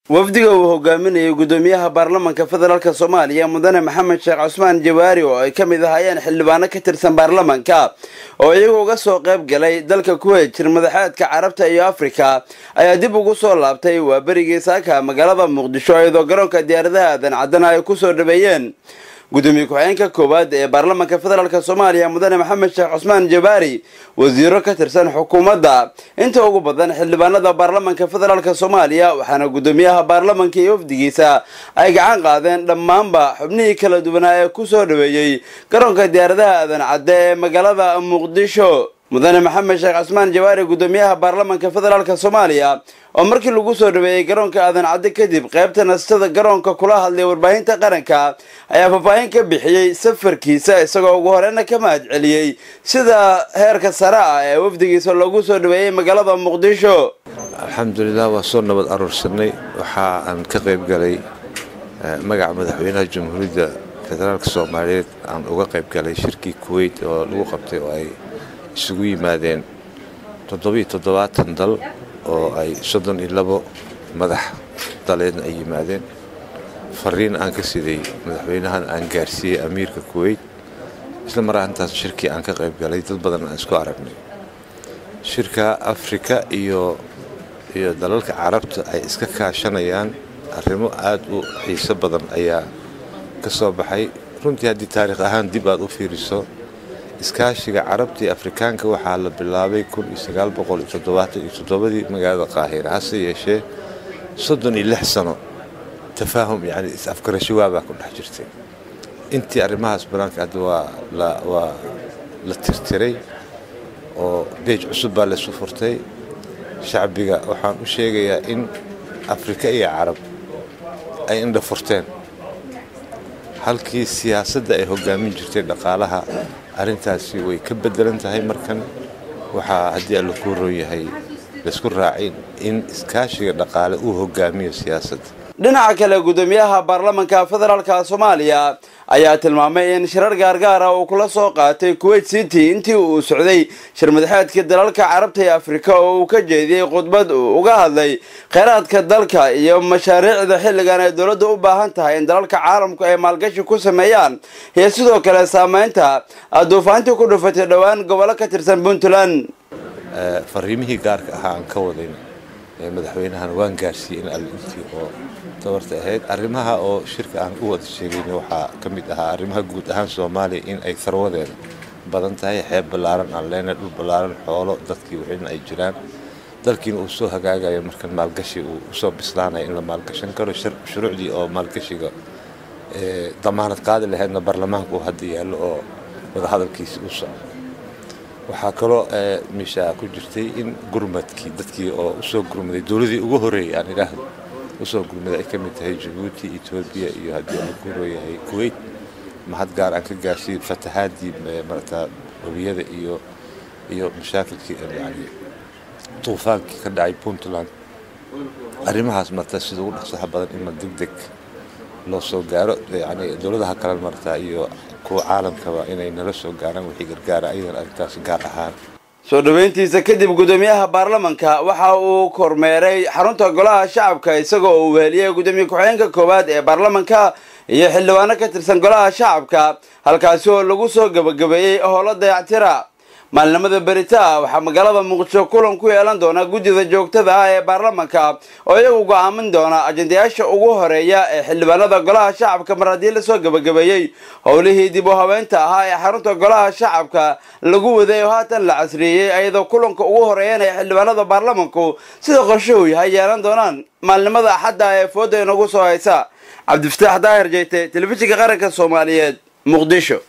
wafdiga uu hogaaminayay gudoomiyaha baarlamanka federaalk soomaaliya mudane maxamed sheekh cusmaan jawaari oo ay ka mid ahaayeen xildhibaano ka tirsan baarlamanka oo iyagu uga soo qayb galay dalka kuweyt jir madaxeedka carabta iyo afrika ayaa dib ugu soo laabtay waa berigii saaka magaalada muqdisho iyadoo garoonka diyaaradaha aadan caddana ay kusoo dhaweeyeen gudoomiye ku-xigeenka koowaad ee baarlamanka federaalk soomaaliya mudane maxamed sheekh cusmaan jabaari wasiiro ka tirsan xukuumadda inta ugu badan xildhibaanada baarlamanka federaalk soomaaliya waxaana gudoomiyaha baarlamanka iyo wafdigiisa ay gacan qaadeen dhammaanba xubnihii kala duwanaa ee kusoo dhaweeyey garoonka diyaaradaha aadan cadde ee magaalada muqdisho mudane maxamed sheekh cusmaan jawaari gudoomiyaha baarlamanka federaalk soomaaliya oo markii lagu soo dhaweeyey garoonka aadan cadde kadib qaybta nastada garoonka kula hadlay warbaahinta qaranka ayaa faahfaahin ka bixiyey safarkiisa isagoo ugu horeyna ka mahad celiyey sida heerka sare ah ee wafdigiisa loogu soo dhaweeyey magaalada muqdisho alxamdulilah waa soo nabad aruursanay waxa aan ka qayb galay magaca madaxweynaha jamhuuriyadda federaalk soomaaliyeed aan uga qayb galay shirkii kuweyt oo lagu qabtay oo ay isugu yimaadeen toddobiyo toddobaatan dal oo ay soddon iyo labo madax daleedna ay yimaadeen fariin aan ka siday madaxweynahan aan gaarsiiyey amiirka kuweyt isla mar arintaas shirkii aan ka qayb galay dad badan aan isku aragnay shirka afrika iyo iyo dalalka carabta ay iska kaashanayaan arrimo aada u xiiso badan ayaa ka soo baxay runtii haddii taariikh ahaan dib aad u fiiriso iskaashiga carabta iyo afrikaanka waxaa la bilaabay ii magaalada qaahira hase yeeshee soddon iyo lix sano tafaahum yani is-afgarasho waabaa ku dhex jirtay intii arrimahaas banaanka hadda waa la tirtiray oo beej cusub baa laysu furtay shacbiga waxaan u sheegayaa in afrika iyo carab ay indha furteen halkii siyaasadda ay hogaamin jirtay dhaqaalaha arrintaasi way ka bedelan tahay markan waxaa haddii alla kuu roon yahay laysku raacin in iskaashiga dhaqaale uu hogaamiyo siyaasadda dhinaca kale gudoomiyaha baarlamanka federaalk soomaaliya ayaa tilmaamay in shirar gaargaara uu kula soo qaatay kuweyt city intii uu socday shir madaxeedka dalalka carabta iyo afrika oo uu ka jeediyey khudbad uu uga hadlay kheyraadka dalka iyo mashaariicda xilligan ay dowladda u baahan tahay in dalalka caalamku ay maalgashi ku sameeyaan iyo sidoo kale saameynta duufaantii ku dhufatay dhowaan gobollo ka tirsan puntland fariimihii gaarka ahaa aan ka wadayn madaxweynahan waan gaarsiiyey in allintii oo tabarta ahayd arrimaha oo shirka aan u wada sheegayna waxaa ka mid ahaa arrimaha guud ahaan soomaaliya in ay farwadeeda badan tahay xeeb ballaaran aan leenahay dhul ballaaran xoolo dadkii wixina ay jiraan dalkiina uu soo hagaagayo markan maalgashi uu usoo bislaanaya in la maalgashan karo shuruucdii oo maalgashiga damaanad qaadi lahaydna baarlamaanka uu hadda yaallo oo wadahadalkiisi u socdo waxaa kaloo meesha ku jirtay in gurmadkii dadkii oo usoo gurmaday dowladii ugu horeeyay aan idhaahdo usoo gurmaday ay ka mid tahay jabuuti etoobiya iyo haddii aan ku horooyahay kuweyt mahad gaar aan ka gaarsiiyey fatahaadii marata webiyada iyo iyo mashaakilkii yani duufaankii ka dhacay puntland arrimahaas marta sida ugu dhaqsaha badan in ma deg deg loo soo gaaro yani dowladaha kale marta iyo kuwa caalamkaba inay nala soo gaaraan wixii gargaara ayadan arrintaas gaar ahaan soo dhaweyntiisa kadib gudoomiyaha baarlamanka waxa uu kormeeray xarunta golaha shacabka isagoo uu weheliyey gudoomiye ku-xigeenka koowaad ee baarlamanka iyo xildhibaano ka tirsan golaha shacabka halkaasi oo lagu soo gebagabeeyey howlo dayactira maalinimada berita waxaa magaalada muqdisho kulan ku yeelan doona guddida joogtada ah ee baarlamanka oo iyagu go-aamin doona ajendayaasha ugu horeeya ee xildhibaanada golaha shacabka mar haddii lasoo gebagabeeyey howlihii dib u habeynta ahaa ee xarunta golaha shacabka lagu waday oo haatan la casriyeeyey ayadoo kulanka ugu horeeyana ee xildhibaanada baarlamanku sida qorshuhu yahay yeelan doonaan maalinimada axadda ee fooda inagu soo haysa cabdifataax daahir jeyte telefishinka qaranka soomaaliyeed muqdisho